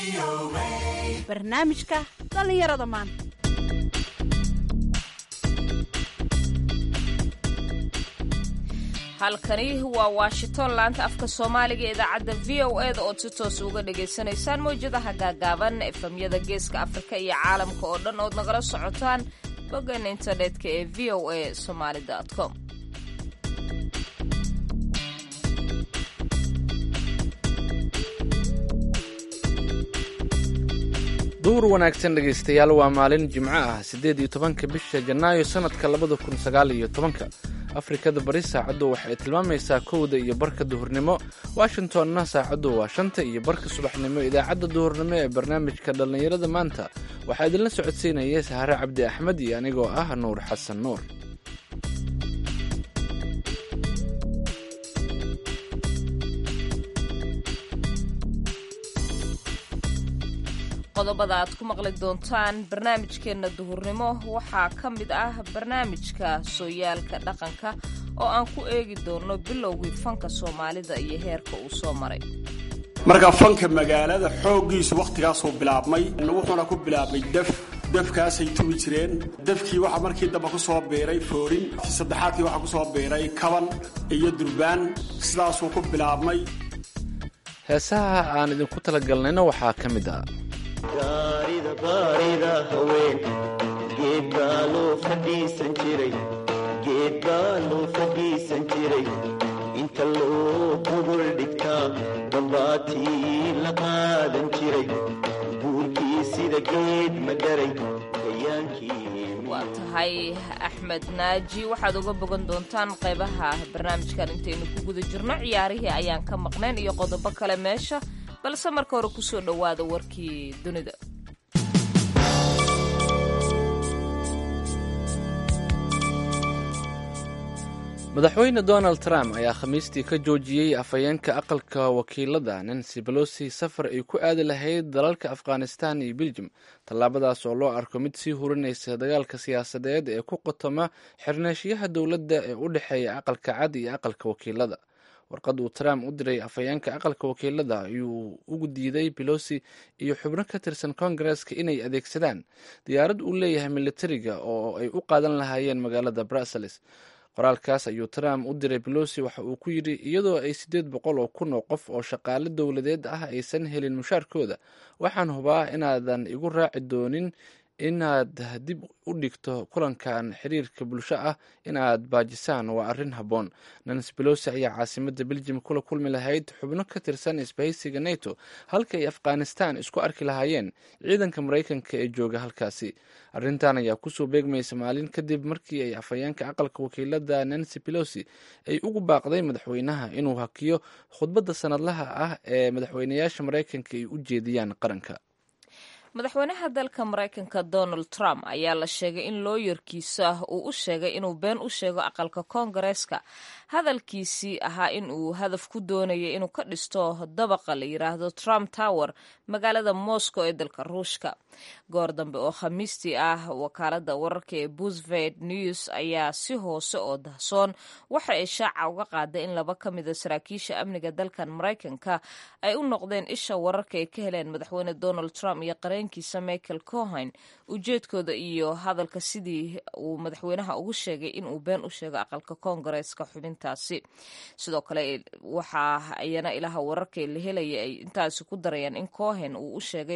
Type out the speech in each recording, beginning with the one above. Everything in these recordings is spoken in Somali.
barnaamijka dhallinyarada maanta halkani waa washington laanta afka soomaaliga idaacadda v o e da ood si toos uga dhagaysanaysaan mawjadaha gaagaaban efamyada geeska afrika iyo caalamka oo dhan ood nagala socotaan boggan internetka ee v o a somaali com duur wanaagsan dhegaystayaal waa maalin jimco ah siddeed iyo tobanka bisha janaayo sannadka labada kun sagaal iyo tobanka afrikada bari saacaddu waxay tilmaamaysaa kowda iyo barka duhurnimo washingtonna saacaddu waa shanta iyo barka subaxnimo idaacadda duhurnimo ee barnaamijka dhallinyarada maanta waxaa idinla socodsiinaya sahare cabdi axmed iyo anigoo ah nuur xasan nuur qodobada aad ku maqli doontaan barnaamijkeenna duhurnimo waxaa ka mid ah barnaamijka sooyaalka dhaqanka oo aan ku eegi doonno bilowgii fanka soomaalida iyo heerka uu soo maray marka fanka magaalada xooggiisu wakhtigaasuu bilaabmay wuxuuna ku bilaabmay def defkaasay tugi jireen defkii waxaa markii dambe ku soo biiray foorin saddexaadkii waxaa ku soo biiray kaban iyo durbaan sidaasuu ku bilaabmay heesaha aan idinku talagalnayna waxaa ka mid ah gaarida baarida haween geed baa loo fadhiisan jiray geed baa loo fadhiisan jiray inta loo gogol dhigtaa dambaatii la qaadan jiray buurkii sida geed ma dharay waa tahay axmed naaji waxaad uga bogan doontaan qaybaha barnaamijkan intaynu ku guda jirno ciyaarihii ayaan ka maqnayn iyo qodobo kale meesha balse marka hore kusoo dhowaada warkii dunida madaxweyne donald trump ayaa khamiistii ka joojiyey afhayeenka aqalka wakiilada nancy belosi safar ay ku aadi lahayd dalalka afghanistan iyo beljum tallaabadaas oo loo arko mid sii hurinaysa dagaalka siyaasadeed ee ku qotoma xirneeshiyaha dowladda ee u dhexeeya aqalka cad iyo aqalka wakiilada warqad uu trump u diray afhayeenka aqalka wakiilada ayuu ugu diiday belosi iyo xubno ka tirsan kongareska inay adeegsadaan diyaarad uu leeyahay militariga oo ay u qaadan lahaayeen magaalada brussels qoraalkaas ayuu trump u diray belosi waxa uu ku yidhi iyadoo ay siddeed boqol oo kun oo qof oo shaqaale dowladeed ah aysan helin mushaarkooda waxaan hubaa inaadan igu raaci doonin inaad dib u dhigto kulankan xiriirka bulsho ah inaad baajisaan waa arrin habboon nancy belosi ayaa caasimadda beljim kula kulmi lahayd xubno ka tirsan isbahaysiga neto halka ay afghanistan isku arki lahaayeen ciidanka maraykanka ee jooga halkaasi arrintan ayaa kusoo beegmaysa maalin kadib markii ay afhayeenka aqalka wakiilada nancy belosi ay ugu baaqday madaxweynaha inuu hakiyo khudbadda sanadlaha ah ee madaxweynayaasha maraykanka ay u jeediyaan qaranka madaxweynaha dalka maraykanka donald trump ayaa la sheegay in looyarkiisa uu u sheegay inuu been u sheego aqalka koongareeska hadalkiisii ahaa in uu hadaf ku doonayay inuu ka dhisto dabaqa la yiraahdo trump tower magaalada moscow ee dalka ruushka goor dambe oo khamiistii ah wakaalada wararka ee busved news ayaa si hoose oo dahsoon waxa ay shaaca uga qaaday in laba ka mida saraakiisha amniga dalkan maraykanka ay u noqdeen isha wararka ay ka heleen madaxweyne donald trump iyo qareenkiisa michael cohen ujeedkooda iyo hadalka sidii uu madaxweynaha ugu sheegay inuu been u sheego aqalka koongareeska xubintaasi sidoo kale waxaa ayana ilaha wararka la helaya ay intaasi ku darayaan in cohen uu u sheegay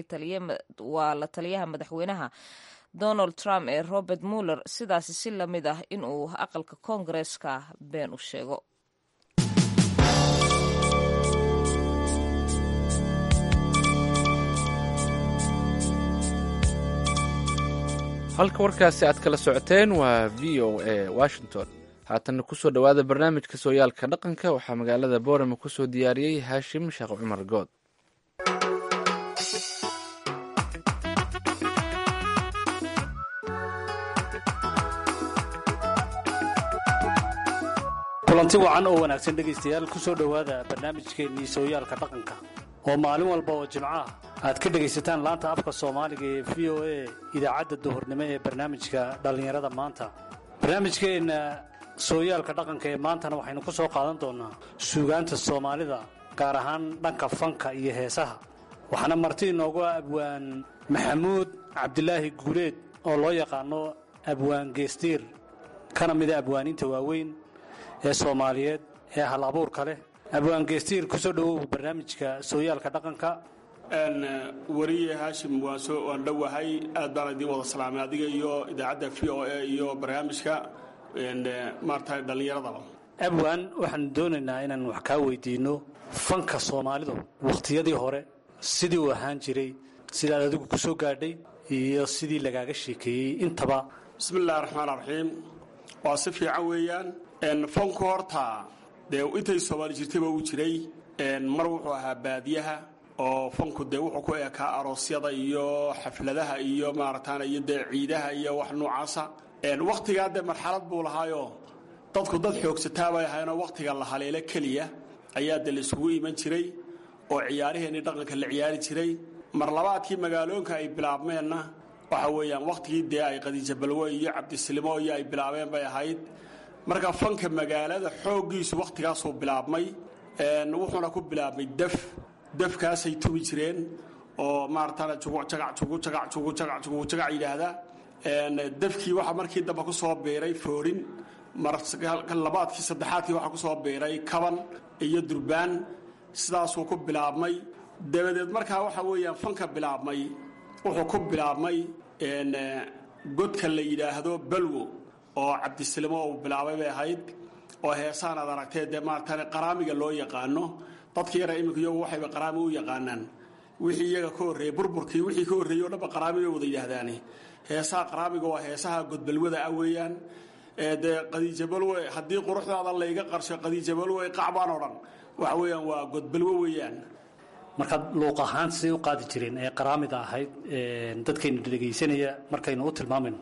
waa la taliyaha madaxweynaha donald trump ee robert muller sidaasi si lamid ah inuu aqalka koongareeska been u sheego halka warkaasi aad kala socoteen waa v o a washington haatanna kusoo dhowaada barnaamijka sooyaalka dhaqanka waxaa magaalada boorama kusoo diyaariyey haashim sheekh cumar good kulanti wacan oo wanaagsan dhegaystayaal ku soo dhowaada barnaamijkeennii sooyaalka dhaqanka oo maalin walba oo jimco ah aad ka dhegaysataan laanta afka soomaaliga ee v o a idaacadda duhurnimo ee barnaamijka dhallinyarada maanta barnaamijkeenna sooyaalka dhaqanka ee maantana waxaynu ku soo qaadan doonnaa suugaanta soomaalida gaar ahaan dhanka fanka iyo heesaha waxaana marti inoogu ah abwaan maxamuud cabdilaahi guuleed oo loo yaqaano abwaan geestiir kana mida abwaaniinta waaweyn ee soomaaliyeed ee hal abuurka leh abwaan geestiir ku soo dhowow barnaamijka sooyaalka dhaqanka wariye haashim waan soo waan dhowahay aad baan idiin wada salaamay adiga iyo idaacadda v o a iyo barnaamijka maarata dhallinyaradaba abwaan waxaan doonaynaa inaan wax kaa weydiinno fanka soomaalidu wakhtiyadii hore sidii uu ahaan jiray sidaad adigu ku soo gaadhay iyo sidii lagaaga sheekeeyey intaba bismi illahi raxmaan raxiim waa si fiican weeyaan fanku horta dee intay soomaali jirtayba uu jiray mar wuxuu ahaa baadiyaha oo fanku dee wuxuu ku eekaa aroosyada iyo xafladaha iyo maarataana iyo dee ciidaha iyo wax noocaasa wakhtigaa dee marxalad buu lahaayoo dadku dad xoogsataa bay ahaynoo wakhtiga la haleelo keliya ayaa dee laisugu iman jiray oo ciyaaraheenii dhaqanka la ciyaari jiray mar labaadkii magaaloonka ay bilaabmeenna waxa weeyaan wakhtigii dee ay qadiija balwe iyo cabdisilimo iyo ay bilaabeen bay ahayd marka fanka magaalada xooggiisu wakhtigaasuu bilaabmay wuxuuna ku bilaabmay def defkaasay tubi jireen oo maarataana jugucagac jugujagac jugujagac jugujagac yidhaahda defkii waxaa markii dambe ku soo biiray foorin labaadkii saddexaadkii waxaa ku soo biiray kaban iyo durbaan sidaasuu ku bilaabmay dabadeed markaa waxa weeyaan fanka bilaabmay wuxuu ku bilaabmay godka la yidhaahdo balwo oo cabdisilimo uu bilaabay bay ahayd oo heesaan aad aragtee dee maaratan qaraamiga loo yaqaano dadka yara imika iyagu waxayba qaraami u yaqaanaan wixii iyaga ka horreeyey burburkii wixii ka horreeyey o dhanba qaraami bay wada yidhaahdaane heesaha qaraamiga waa heesaha godbalwada ah weeyaan dee qadiijabalwe haddii quruxdaada layga qarsho qadiijabalwe qacbaan oo dhan waxa weeyaan waa godbalwo weeyaan markaad luuq ahaan siday u qaadi jireen ee qaraamida ahayd dadkaynu dhegaysanaya markaynu u tilmaamayno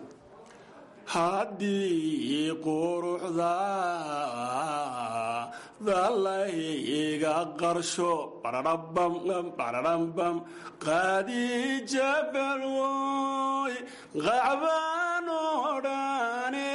haddii quruxdaada layga qarsho bararambam qadiijabalwoy qacbaan oo dhane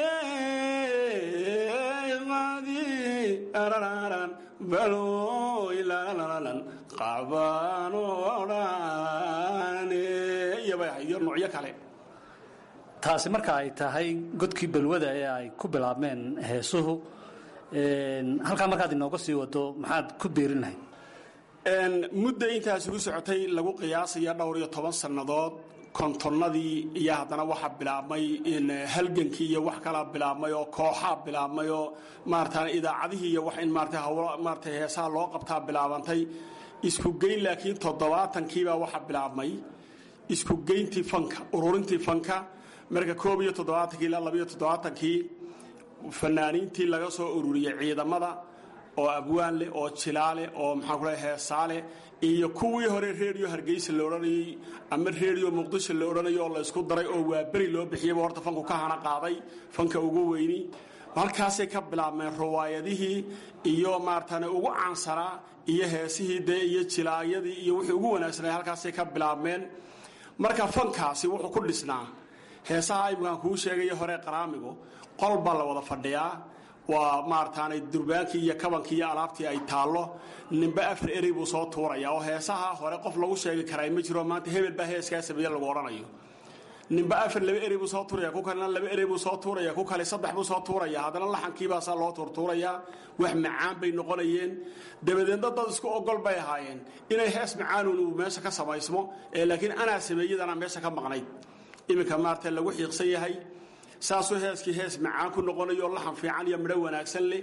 balwoy lalalan qacbaan oo dhane iyo bay ahayd iyo noocyo kale taasi marka ay tahay godkii balwada ee ay ku bilaabmeen heesuhu halkaa markaad inooga sii wado maxaad ku biirin lahayd mudda intaas ugu socotay lagu qiyaasaya dhowr iyo toban sannadood kontonnadii iyo haddana waxaa bilaabmay halgankii iyo wax kalaa bilaabmay oo kooxaa bilaabmay oo maarata idaacadihii iyo wax in maarata hawlo maarata heesaha loo qabtaa bilaabantay isku geyn laakiin toddobaatankiibaa waxaa bilaabmay isku geyntii fanka ururintii fanka marka koob iyo toddobaatankii ilaa labiyo toddobaatankii fanaaniintii laga soo ururiyey ciidamada oo abwaan leh oo jilaale oo maxaan ku lehay heesaale iyo kuwii hore reediyo hargeysa la odhanayey ama reediyo muqdisho la odhanayo oo la ysku daray oo waa beri loo bixiyaba horta fanku ka hana qaaday fanka ugu weyni halkaasay ka bilaabmeen riwaayadihii iyo maaratan ugu caansanaa iyo heesihii dee iyo jilaayadii iyo wixii ugu wanaagsanay halkaasay ka bilaabmeen marka fankaasi wuxuu ku dhisnaa heesaha imkaan kuu sheegaya hore qaraamigu qol baa la wada fadhiyaa waa maarataanay durbaankii iyo kabankii iyo alaabtii ay taallo ninba afar erey buu soo tuuraya oo heesaha hore qof lagu sheegi karaa ma jiro maanta hebel baa heeskaa sameeye lagu odhanayo ninba afar laba erey buu soo tuuraya ku kalena laba erey buu soo tuuraya ku kale saddex buu soo tuuraya haddana laxankiibaasaa loo tuurtuurayaa wax macaan bay noqonayeen dabadeedna dad isku ogol bay ahaayeen inay hees macaanun uu meesha ka samaysmo ee laakiin anaa sameeyadana meesha ka maqnayd iminka maarata lagu xiiqsan yahay saasuu heeskii hees macaan ku noqonayo laxan fiican iyo midho wanaagsan leh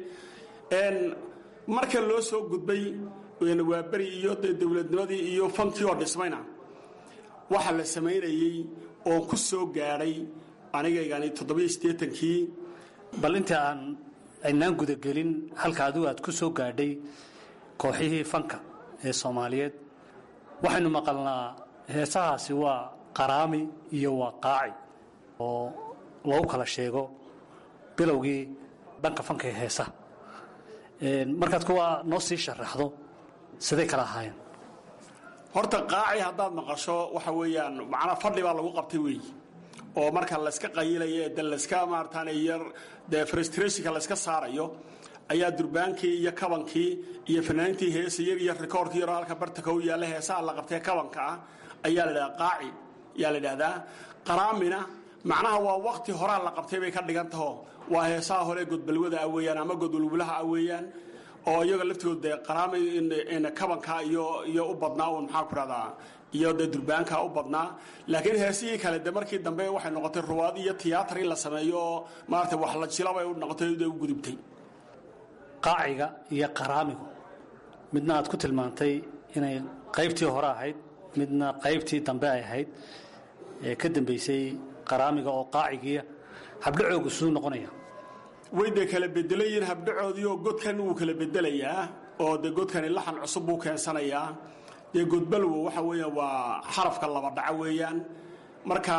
marka loo soo gudbay waa beri iyo dee dowladnimadii iyo fankii oo dhismayna waxa la samaynayey oon ku soo gaadhay anigaygani toddobiyo siddeetankii bal inta aan aynaan gudagelin halka adigu aad ku soo gaadhay kooxihii fanka ee soomaaliyeed waxaynu maqalnaa heesahaasi waa qaraami iyo waa qaaci oo lagu kala sheego bilowgii dhanka fanka ee heesaha markaad kuwa noo sii sharaxdo siday kala ahaayeen horta qaaci haddaad maqasho waxa weeyaan macnaa fadhi baa lagu qabtay weey oo marka layska qayilayo ee de layska maarataane yar dee frustrationka layska saarayo ayaa durbaankii iyo kabankii iyo fanaaniintii heesayag iyo rikoorkii yaroo halka bartaka u yaalla heesaha la qabtee kabanka ah ayaa la dhahdaa qaaci ayaa la dhahdaa qaraamina macnaha waa wakti horaa la qabtay bay ka dhigan taho waa heesaha hore godbalwada ah weeyaan ama godwalwulaha ah weeyaan oo iyaga laftigood dee qaraami kabanka iyo iyo u badnaa uun maxaa ku rahdaa iyo dee durbaanka u badnaa laakiin heesihii kale de markii dambe waxay noqotay ruwaad iyo tiyaatar in la sameeyo oo maarata wax la jilabay u noqotay u gudubtay qaaciga iyo qaraamigu midna aad ku tilmaantay inay qaybtii hore ahayd midna qaybtii dambe ay ahayd ee ka dambaysay qaraamiga oo qaacigiiya habdhacoogu siduu noqonaya way dee kala bedelayiin habdhacoodii oo godkan wuu kala bedelayaa oo de godkani laxan cusub buu keensanayaa dee godbalwo waxa weeyaan waa xarafka laba dhaco weeyaan marka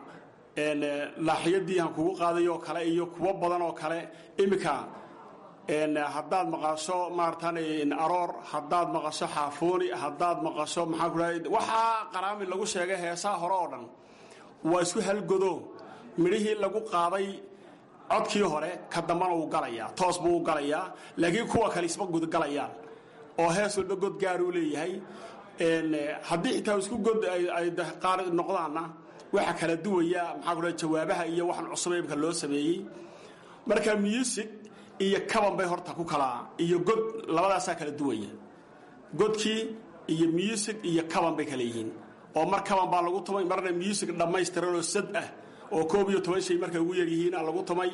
laaxiyadii aan kugu qaaday oo kale iyo kuwo badan oo kale iminka haddaad maqasho maaratan aroor haddaad maqasho xaafooni haddaad maqasho maxaa ku dhahay waxaa qaraami lagu sheegay heesaha hore oo dhan waa isku halgodo midhihii lagu qaaday codkii hore ka dambana wuu galayaa toos buu u galayaa laakiin kuwa kale isma gudgalayaan oo hees walba god gaaruu leeyahay haddii xitaa isku god ay qaar noqdaanna waxa kala duwaya maxaa ku dhahay jawaabaha iyo waxan cusub imka loo sameeyey marka music iyo kaban bay horta ku kala iyo god labadaasaa kala duwaya godkii iyo music iyo kaban bay kala yihiin oo mar kaban baa lagu tumay marna music dhammaystiran oo sad ah oo koob iyo toban shay markay ugu yaryihiina lagu tumay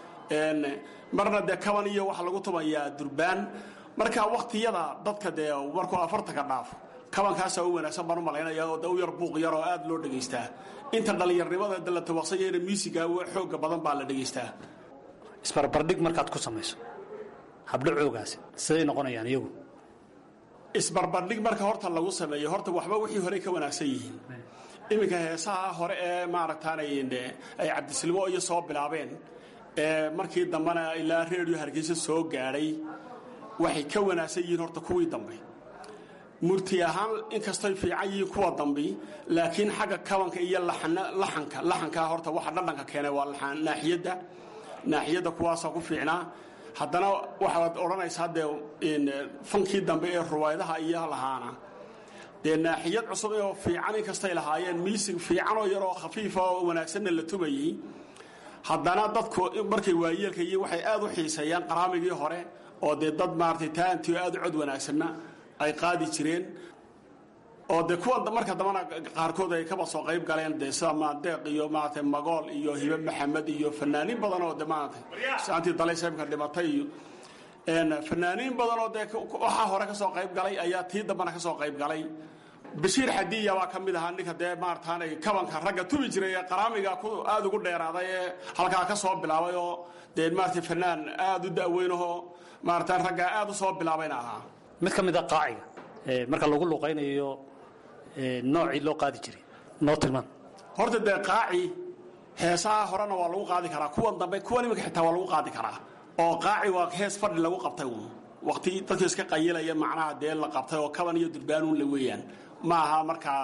marna dee kaban iyo waxa lagu tumayaa durbaan marka waktiyada dadka dee markuu afartanka dhaafo kabankaasaa u wanaagsan baan u malaynaya oo de u yar buuq yar oo aad loo dhegaystaa inta dhallinyarnimada de la tawaqsanyahayna musiga xooga badan baa la dhegaystaa isbarbardhig markaad ku samayso habdhacoogaasi siday noqonayaan iyagu isbarbardhig marka horta lagu sameeyo horta waxba wixii horey ka wanaagsan yihiin iminka heesaha hore ee maaragtaanay ay cabdisilmo iyo soo bilaabeen ee markii dambena ilaa reediyo hargeysa soo gaadhay waxay ka wanaagsan yihiin horta kuwii dambe murti ahaan inkastoy fiican yihiin kuwa dambi laakiin xagga kabanka iyo laxanka laxankaa horta waxa dhadhanka keenay waa naaxiyadda naaxiyadda kuwaasoo ku fiicnaa haddana waxaad odhanaysaa dee fankii dambe ee ruwaydaha iyo lahaana dee naaxiyad cusub oo fiican inkastay lahaayeen miisig fiicanoo yaroo khafiifa oo wanaagsanna la tumayey haddana dadku markay waayeelka iyo waxay aad u xiiseeyaan qaraamigii hore oo dee dad maaratay taantii aad u cod wanaagsanna ay qaadi jireen oo de kuwa marka dambana qaarkood ay kaba soo qayb galeen de sida maadeeq iyo maarata magool iyo hibe maxamed iyo fanaaniin badan oo de maarata saantii dalaysmka dhimatay iyo fanaaniin badan oo dee waxaa hore ka soo qayb galay ayaa tii dambana ka soo qayb galay bashiir xadiya baa ka mid ahaa ninka dee maarataanay kabanka ragga tubi jiray ee qaraamiga aad ugu dheeraaday ee halkaa ka soo bilaabay oo dee maarata fanaan aad u da'weynahoo maarataan raggaa aad u soo bilaabayna ahaa mid ka mid a qaaciga marka lagu luqaynayo noocii loo qaadi jiray noo tilmaan horta dee qaaci heesaha horena waa lagu qaadi karaa kuwan dambe kuwan iminka xitaa waa lagu qaadi karaa oo qaaci waa hees fadhi lagu qabtay uun waqti dadka iska qayilaya macnaha dee la qabtay oo kaban iyo durbaanuun la weeyaan ma aha markaa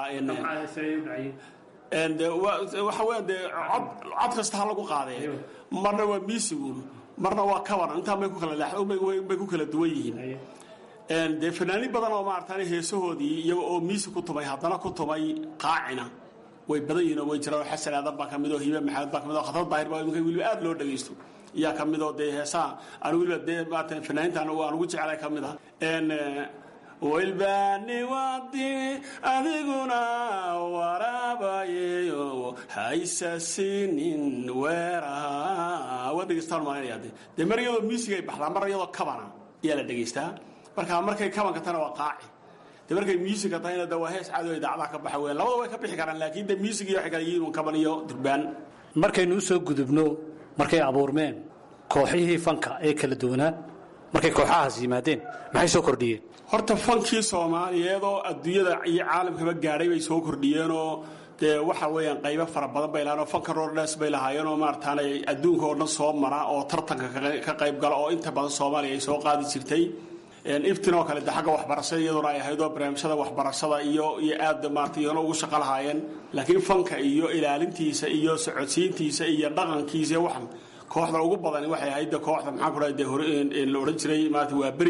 waxa weya dee cod kasta ha lagu qaadee marna waa miisiguun marna waa kaban intaan bay ku kala bay ku kala duwan yihiin dee fanaaniin badan oo maarata heesahoodii iyaga oo miisi ku tumay haddana ku tumay qaacina way badan yihiin oo way jiraan oo xasan aadan baa ka mid oo hibe maxamed baa ka mid oo khatar daahir baa iminka weliba aad loo dhagaysto iyaa ka mid oo dee heesaha anu weliba dee maarata fanaaniintan aan ugu jeclay ka mid ah wilbaani wadi adiguna waraabayeyo haysasinin weeraha waa dhegeystaan maalinaya de dee mar iyadoo miisigay baxdaa mar iyadoo kabana ayaa la dhegaystaa marka markay kabanka tana waa qaaci de markay musica tahayna de waa hees caadi oo idaacadaha ka baxa weya labada way ka bixi karaan laakiin de music iyo waxay kala yihiin un kaban iyo durbaan markaynu u soo gudubno markay abuurmeen kooxihii fanka ee kala duwanaa markay kooxahaas yimaadeen maxay soo kordhiyeen horta fankii soomaaliyeed oo adduunyada iyo caalamkaba gaadhay bay soo kordhiyeenoo dee waxa weeyaan qaybo fara badan bay lahayen oo fanka roordhes bay lahaayeen oo maarataanay adduunka oo dhan soo mara oo tartanka ka qayb gala oo inta badan soomaaliya ay soo qaadi jirtay iftin oo kale de xagga waxbarashada iyaduna ay ahayd oo barnaamijyada waxbarashada iyo iyo aad maarata iyona ugu shaqo lahaayeen laakiin fanka iyo ilaalintiisa iyo socodsiintiisa iyo dhaqankiisa iyo waxan kooxda ugu badani waxay ahayd de kooxda maxaan ku dhahay dee hore la odhan jiray maarata waa beri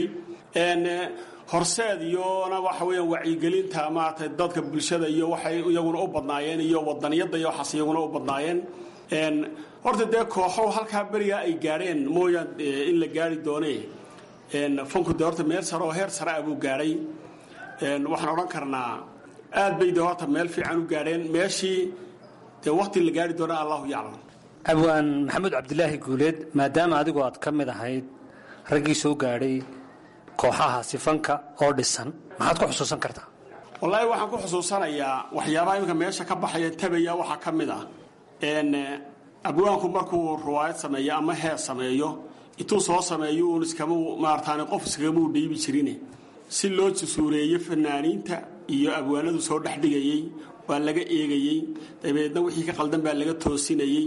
horseed iyona waxa weeyaan wacyigelinta maaragtay dadka bulshada iyo waxay iyaguna u badnaayeen iyo wadaniyadda iyo waxaas iyaguna u badnaayeen horta dee kooxo halkaa berigaa ay gaadheen mooyaan in la gaari doone fanku dee horta meel sare oo heer sare ah buu gaadhay waxaan odhan karnaa aad bay de horta meel fiican u gaadheen meeshii dee waqti la gaari doona allahu yaclam abwaan maxamuud cabdilaahi guuleed maadaama adigu aad ka mid ahayd raggii soo gaadhay kooxaha sifanka oo dhisan maxaad ku xusuusan kartaa wallaahi waxaan ku xusuusanayaa waxyaabaha iminka meesha ka baxaya tabaya waxaa ka mid ah abwaanku markuu riwaayad sameeyo ama hees sameeyo intuu soo sameeyo uun iskama maarataani qof iskagamuu dhiibi jirine si loo jasuureeyo fanaaniinta iyo abwaanadu soo dhexdhigayey waa laga eegayey dabeedna wixii ka qaldan baa laga toosinayey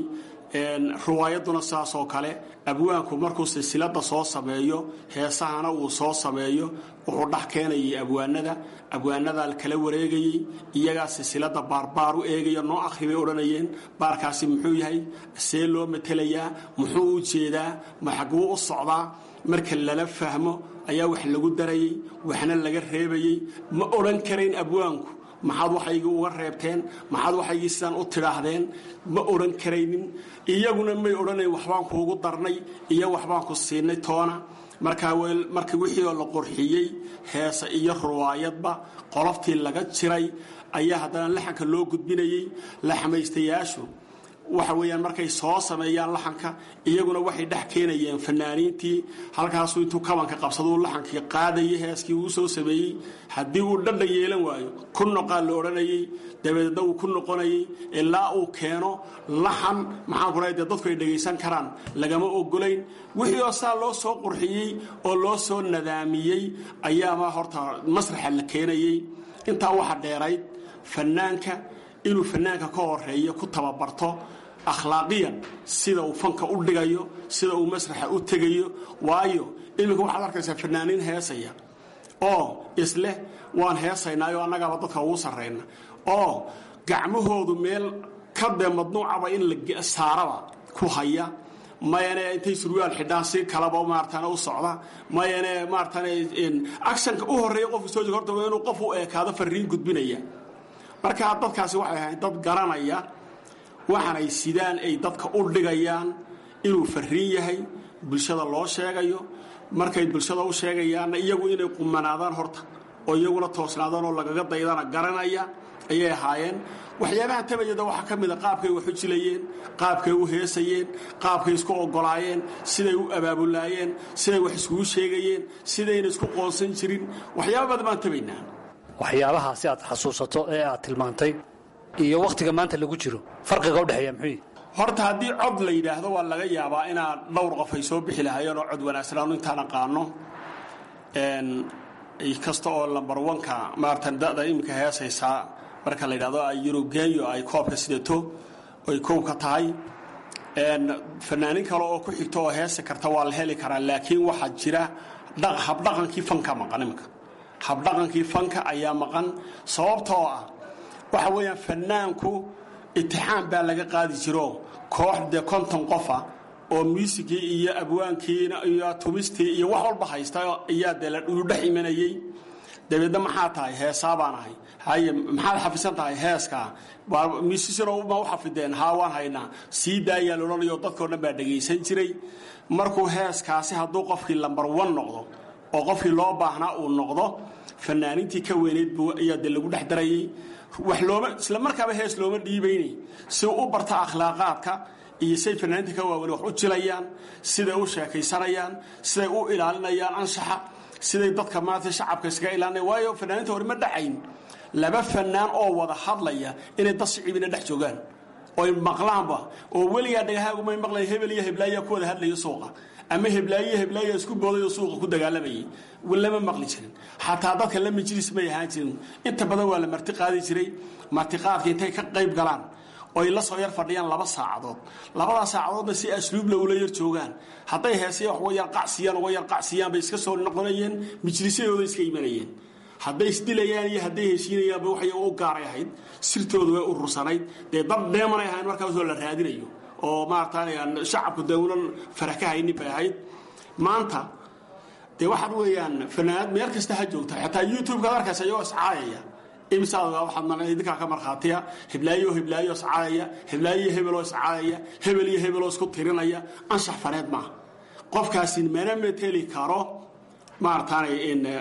riwaayaduna saas oo kale abwaanku markuu silsilada soo sameeyo heesahana uu soo sameeyo wuxuu dhex keenayay abwaanada abwaanadaa kala wareegayey iyagaa silsilada baarbaar u eegaya noo akhri bay odhanayeen baarkaasi muxuu yahay see loo matelayaa muxuu u jeedaa maxaguu u socdaa marka lala fahmo ayaa wax lagu darayey waxna laga reebayey ma odhan karayn abwaanku maxaad waxaygii uga reebteen maxaad waxaygii sidaan u tidhaahdeen ma odhan karaynin iyaguna may odhanayn waxbaan kuugu darnay iyo waxbaan ku siinay toona markaa marka wixii oo la qorxiyey heese iyo ruwaayadba qoloftii laga jiray ayaa haddana laxanka loo gudbinayey laxmaystayaashu waxa weeyaan markay soo sameeyaan laxanka iyaguna waxay dhex keenayeen fanaaniintii halkaasuu intuu kabanka qabsaduu laxankii qaadayay heeskii uu soo sameeyey haddii uu dhadhan yeelan waayo ku noqaa la odhanayey dabadeedna uu ku noqonayay ilaa uu keeno laxan maxaan ku dhahay dee dadku ay dhegaysan karaan lagama ogolayn wixii oo saa loo soo qurxiyey oo loo soo nadaamiyey ayaama horta masraxa la keenayey intaa waxa dheerayd fanaanka inuu fanaanka ka horeeyo ku tababarto akhlaaqiyan sida uu fanka u dhigayo sida uu masraxa u tegayo waayo iminka waxaad arkaysaa fanaaniin heesaya oo isleh waan heesaynaayo annagaaba dadka ugu sarrayna oo gacmahoodu meel ka dee madnuucaba in la saaraba ku haya mayane intay surwaal xidhaan si kalaba maaratan u socda mayane maaratan actionka u horeeya qofku soo jega horta waa inuu qof u eekaado fariin gudbinaya marka dadkaasi waxay ahayd dad garanaya waxaanay sidaan ay dadka u dhigayaan inuu fariin yahay bulshada loo sheegayo markay bulshada u sheegayaanna iyagu inay qumanaadaan horta oo iyaguna toosnaadaan oo lagaga daydana garanaya ayay ahaayeen waxyaabaha tabayada waxaa ka mida qaabkay wax u jilayeen qaabkay u heesayeen qaabkay isku ogolaayeen siday u abaabulaayeen siday wax iskugu sheegayeen sidayna isku qoonsan jirin waxyaaba badan baan tabaynaa waxyaabahaasi aad xasuusato ee aad tilmaantay iyo wakhtiga maanta lagu jiro farqiga udhexeeya muxuu horta haddii cod la yidhaahdo waa laga yaabaa inaa dhowr qof ay soo bixi lahaayeen oo cod wanaagsan intaan aqaano kasta oo lambar wanka maaratan da'da iminka heesaysaa marka la yidhahdo ay yurugeeyo ay koobka sidato oy kowka tahay fanaanin kale oo ku xigto oo heesi karta waa la heli karaa laakiin waxaa jira habdhaqankii fanka maqan iminka habdhaqankii fanka ayaa maqan sababtoo ah waxa weeyaan fanaanku itixaam baa laga qaadi jiro koox dee konton qofa oo muusigii iyo abwaankiina iyo tumistii iyo wax walba haysta ayaa dee la dhex imanayey dabeedna maxaa tahay heesaa baan ahay haye maxaad xafisan tahay heeskaa misisino ma u xafideen haa waan haynaa sii daayaa laodhanayo dadkao dhan baa dhegaysan jiray markuu heeskaasi hadduu qofkii lambar wan noqdo oo qofkii loo baahnaa uu noqdo fanaaniintii ka weyneyd buu ayaa dee lagu dhex darayey wax looma isla markaaba hees looma dhiibayne si u barta akhlaaqaadka iyo say fanaaniinta ka waaweyn wax u jilayaan siday u sheekaysanayaan siday u ilaalinayaan anshaxa siday dadka maanta shacabka iskaga ilaalinaya waayo fanaaniinta hore ma dhacayn laba fanaan oo wada hadlaya inay dad shicibina dhex joogaan oy maqlaanba oo weligaa dhagahaagumay maqlayn hebel iyo heblaayaa ku wada hadlaya suuqa ama heblaayo heblaaya isku booday oo suuqa ku dagaalamayay lama maqli jirin xataa dadka la majlis may ahaan jirin inta badan waa la marti qaadi jiray martiqaadka intay ka qayb galaan oy la soo yar fadhiyaan laba saacadood labadaa saacadoodna si asluubla ula yar joogaan hadday heesaya wax uga yar qacsiyaan uga yar qacsiyaan bay iska soo noqonayeen majlisyadooda iska imanayeen hadday isdilayaan iyo hadday heshiinayaanba waxay u gaaray ahayd sirtooda way urursanayd dee dad dheemanay ahayn markaasoo la raadinayo oo maaragtay aan shacabku dawlan farax ka haynin bay ahayd maanta dee waxaan weeyaan fanaanad meel kasta ha joogta xataa youtube-kaad arkaysa iyagoo iscaayaya imisaad waxaad ma idinkaa ka markhaatiya hiblaayo hiblaayo iscaayaya hiblaayo hebeloo iscaayaya hebel iyo hebeloo isku tirinaya anshax faneed maaha qofkaasi mana meteli karo maarataanay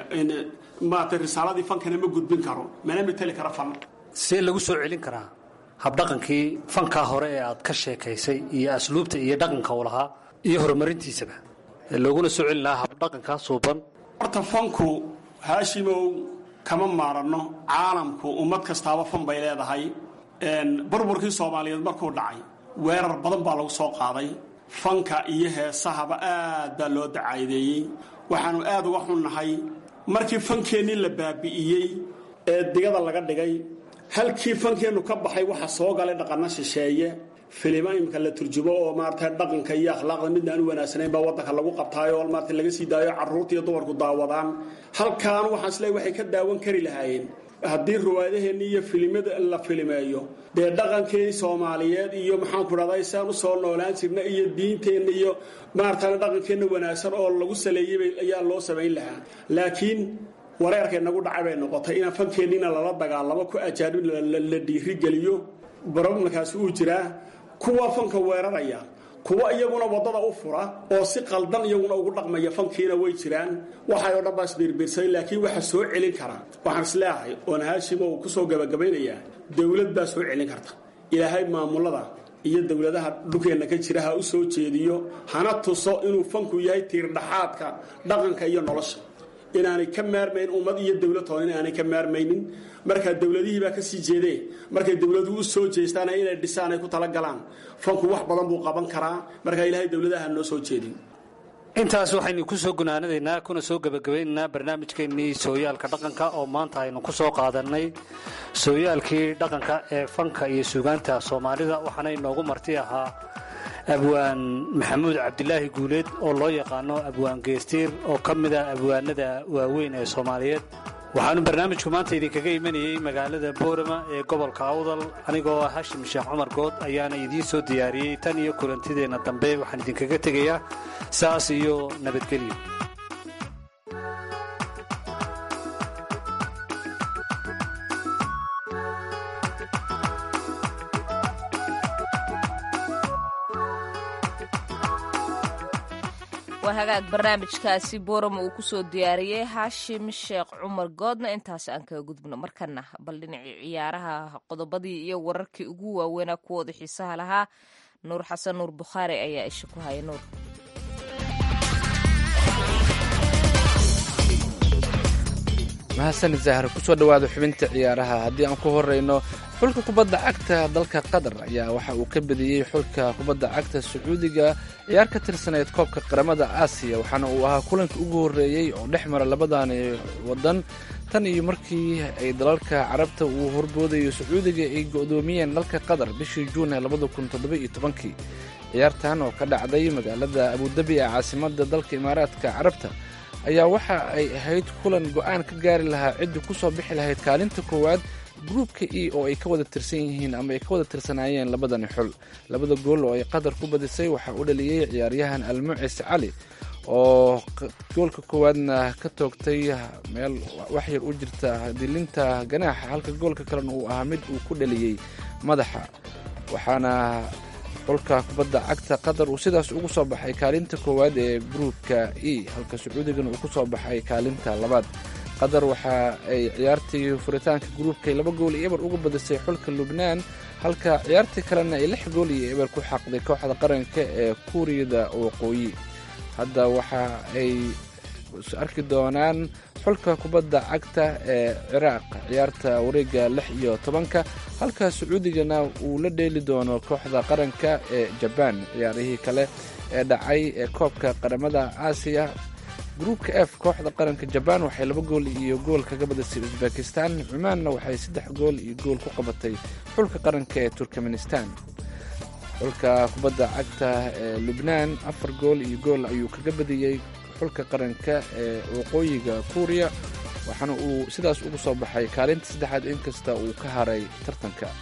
maarata risaaladii fankana ma gudbin karo mana meteli karo fan see lagu soo celin karaa habdhaqankii fankaa hore ee aad ka sheekaysay iyo asluubta iyo dhaqanka u lahaa iyo horumarintiisaba ee looguna soo celin lahaa habdhaqankaa suuban horta fanku haashimow kama maaranno caalamku ummad kastaaba fan bay leedahay burburkii soomaaliyeed markuu dhacay weerar badan baa lagu soo qaaday fanka iyo heesahaba aad baa loo dacaadeeyey waxaanu aad uga xunnahay markii fankeennii la baabi'iyey ee digada laga dhigay halkii fankeennu ka baxay waxa soo galay dhaqanno shisheeye filimo imika la turjumo oo maarata dhaqanka iyo akhlaaqda midna aan u wanaagsanayn baa waddanka lagu qabtaayo oo maarata laga sii daayo carruurta iyo dumarku daawadaan halkaan waxaan isleey waxay ka daawan kari lahaayeen haddii ruwaadaheenni iyo filimada la filimeeyo dee dhaqankii soomaaliyeed iyo maxaanku dhahday saan u soo noolaan jirna iyo diinteenna iyo maarataana dhaqankeenna wanaagsan oo lagu saleeyey ayaa loo samayn lahaa laakiin wareerkay nagu dhacay bay noqotay inaan fankeenniina lala dagaalamo ku ajaanib la dhiirigeliyo barobamkaasi uu jiraa kuwa fanka weeraraya kuwa iyaguna waddada u fura oo si qaldan iyaguna ugu dhaqmaya fankiina way jiraan waxay oo dhan baa isbiirbiirsaday laakiin waxa soo celin kara waxaan isleeyahay oon haashimo uu ku soo gabagabaynayaa dowlad baa soo celin karta ilaahay maamulada iyo dowladaha dhulkeenna ka jira ha u soo jeediyo hana tuso inuu fanku yahay tiirdhaxaadka dhaqanka iyo nolosha inaanay ka maarmayn ummad iyo dowlad toona inaanay ka maarmaynin markaa dowladihii baa ka sii jeedee markay dowladuhu u soo jeestaan inay dhisaan ay ku talagalaan fanku wax badan buu qaban karaa markaa ilaahay dowladaha noo soo jeedin intaas waxaynu ku soo gunaanadaynaa kuna soo gebagabaynaynaa barnaamijkeennii sooyaalka dhaqanka oo maanta aynu ku soo qaadannay sooyaalkii dhaqanka ee fanka iyo suugaanta soomaalida waxaana inoogu marti ahaa abwaan maxamuud cabdilaahi guuleed oo loo yaqaano abwaan geestiir oo ka mid ah abwaanada waaweyn ee soomaaliyeed waxaanu barnaamijku maanta idinkaga imanayey magaalada boorama ee gobolka awdal anigoo ah hashim sheekh cumar good ayaana idiin soo diyaariyey tan iyo kulantideenna dambe waxaan idinkaga tegayaa saas iyo nabadgelyo waa hagaag barnaamijkaasi boorama uu kusoo diyaariyey haashim sheekh cumar goodna intaas aan kaga gudubno markana bal dhinacii ciyaaraha qodobadii iyo wararkii ugu waaweynaa kuwooda xiisaha lahaa nuur xasan nuur bukhaari ayaa isha ku haya nuur mahadsanid zahar kusoo dhowaada xubinta ciyaaraha haddii aan ku horeyno xulka kubadda cagta dalka qatar ayaa waxa uu ka badiyey xulka kubadda cagta sacuudiga ciyaar ka tirsaneyd koobka qaramada aasiya waxaana uu ahaa kulanka ugu horreeyey oo dhex mara labadani waddan tan iyo markii ay dalalka carabta uu horboodayo sacuudiga ay go'doomiyeen dalka qatar bishii juun ee labada kun toddoba-iyo tobankii ciyaartan oo ka dhacday magaalada abudabi ee caasimada dalka imaaraadka carabta ayaa waxa ay ahayd kulan go'aan ka gaari lahaa ciddii ku soo bixi lahayd kaalinta koowaad gruubka e oo ay ka wada tirsan yihiin ama ay ka wada tirsanaayeen labadani xul labada gool oo ay qatar ku badisay waxaa u dhaliyey ciyaaryahan almucis cali oo goolka koowaadna ka toogtay meel waxyar u jirta dilinta ganaaxa halka goolka kalena uu ahaa mid uu ku dhaliyey madaxa waxaana xulka kubadda cagta qatar uu sidaas ugu soo baxay kaalinta koowaad ee gruubka e halka sacuudigana uu ku soo baxay kaalinta labaad qatar waxa ay ciyaartii furitaanka gruubkay laba gool iyo eber uga badisay xulka lubnaan halka ciyaartii kalena ay lix gool iyo eber ku xaqday kooxda qaranka ee kuuriyada waqooyi hadda waxa ay arki doonaan xulka kubadda cagta ee ciraaq ciyaarta wareega lix iyo tobanka halka sacuudigana uu la dheeli doono kooxda qaranka ee jabaan ciyaarihii kale ee dhacay ee koobka qaramada aasiya gruubka f kooxda qaranka jabaan waxay laba gool iyo gool kaga badisay usbekistan cumaanna waxay saddex gool iyo gool ku qabatay xulka qaranka ee turkmenistan xulka kubadda cagta ee lubnaan afar gool iyo gool ayuu kaga badiyey xulka qaranka ee waqooyiga kuuriya waxaana uu sidaas ugu soo baxay kaalinta saddexaad inkasta uu ka haray tartanka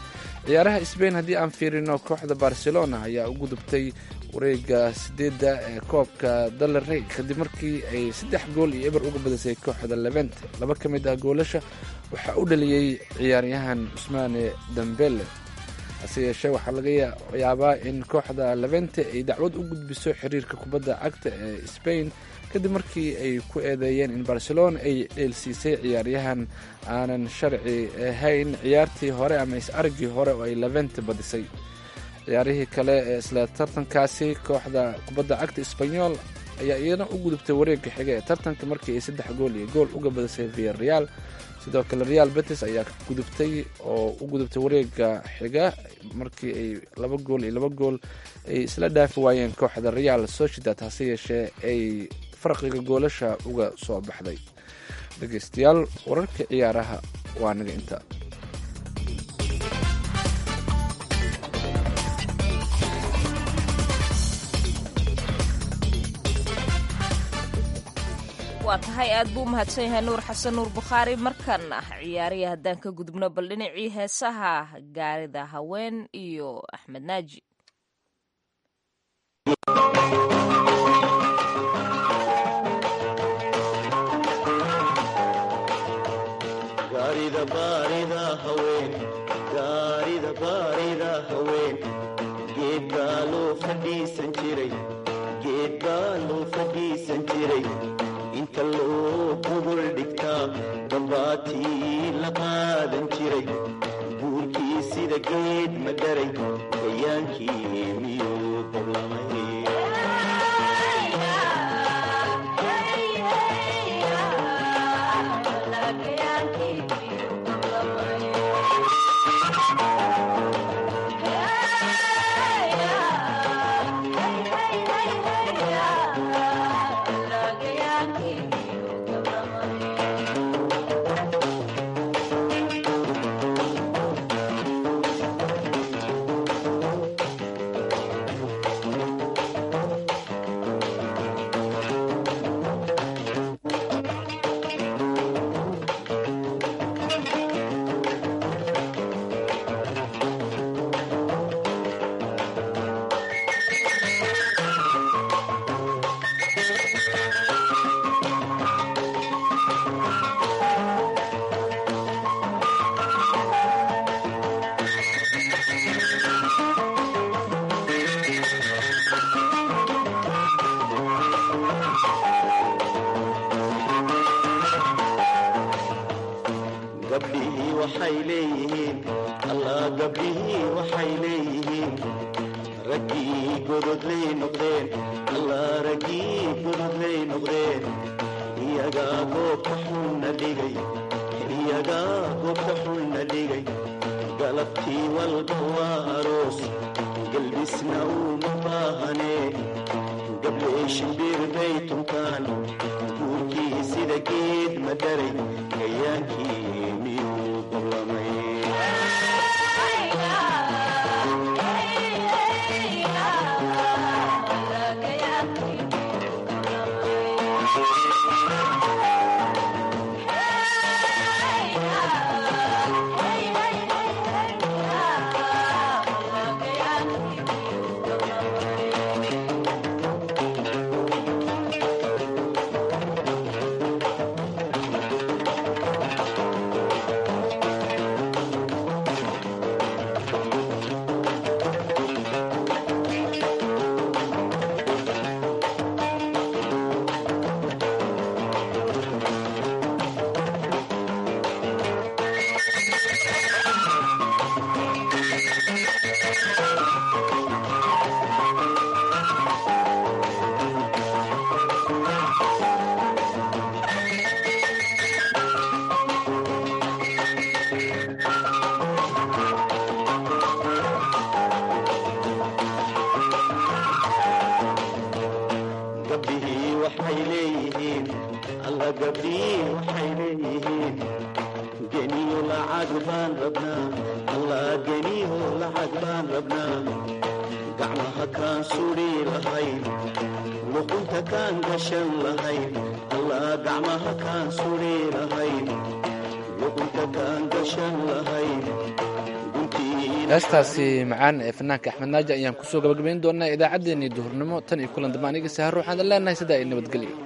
ciyaaraha sbain haddii aan fiirino kooxda barcelona ayaa u gudubtay wareega sideedda ee koobka dalarey kadib markii ay saddex gool iyo eber uga badisay kooxda levente laba ka mid ah goolasha waxaa u dhaliyey ciyaaryahan cusmaane dambele hase yeeshee waxaa laga yaabaa in kooxda levente ay dacwad u gudbiso xiriirka kubadda cagta ee sbain kadib markii ay ku eedeeyeen in barcelona ay dheelsiisay ciyaaryahan aanan sharci ahayn ciyaartii hore ama is-aragii hore oo ay levente badisay ciyaarihii kale ee isla tartankaasi kooxda kubadda cagta sbanyol ayaa iyana u gudubtay wareegga xiga ee tartanka markii ay saddex gool iyo gool uga badisay via real sidoo kale real betis ayaa gudubtay oo u gudubtay wareega xiga markii ay laba gool iyo laba gool ay isla dhaafi waayeen kooxda real sociedad hase yeeshee ay farqiga goolasha uga soo baxday dhegeystayaal wararka ciyaaraha waa naga inta waa tahay aad buu u mahadsan yahay nuur xasan nuur bukhaari markan ah ciyaariya haddaan ka gudubno bal dhinacii heesaha gaarida haween iyo axmed naaji gaarida baarida haween gaarida baarida haween geed baa loo fadhiisan jiray geed baa loo fadhiisan jiray inta loo gogol dhigtaa dambaatii la qaadan jiray buurkii sida geed ma dharay gayaankii miyuu dablamay gabdhihii waxay leeyihiin allah gabdhihii waxay leeyihiin raggii gododlay noqdeen allah raggii gododlay noqdeen iyagaa goobta xunna dhigay iyagaa goobta xunna dhigay galabtii walba waa aroos galbisna uuma baahanee gabdhay shimbir bay tuntaan guurkii sida geed ma dharay gayaankii miyuu dablamay gabdhihii waxay leeyihiin alla gabdhihii waxay leeyihiin geniyo lacag baan rabnaa allah geniyo lacag baan rabnaa gacmaha kaan sudhi lahayn luqunta kaan gashan lahayn allah gacmaha kaan sudhi lahayn luqunta kaan gashan lahayn guntii heestaasi macaan ee fanaanka axmed naaji ayaan kusoo gabagabayn doonaa idaacaddeenii duhurnimo tan iyo kulan dambe aniga sahar waxaan leenahay sidaa ay nabadgelyo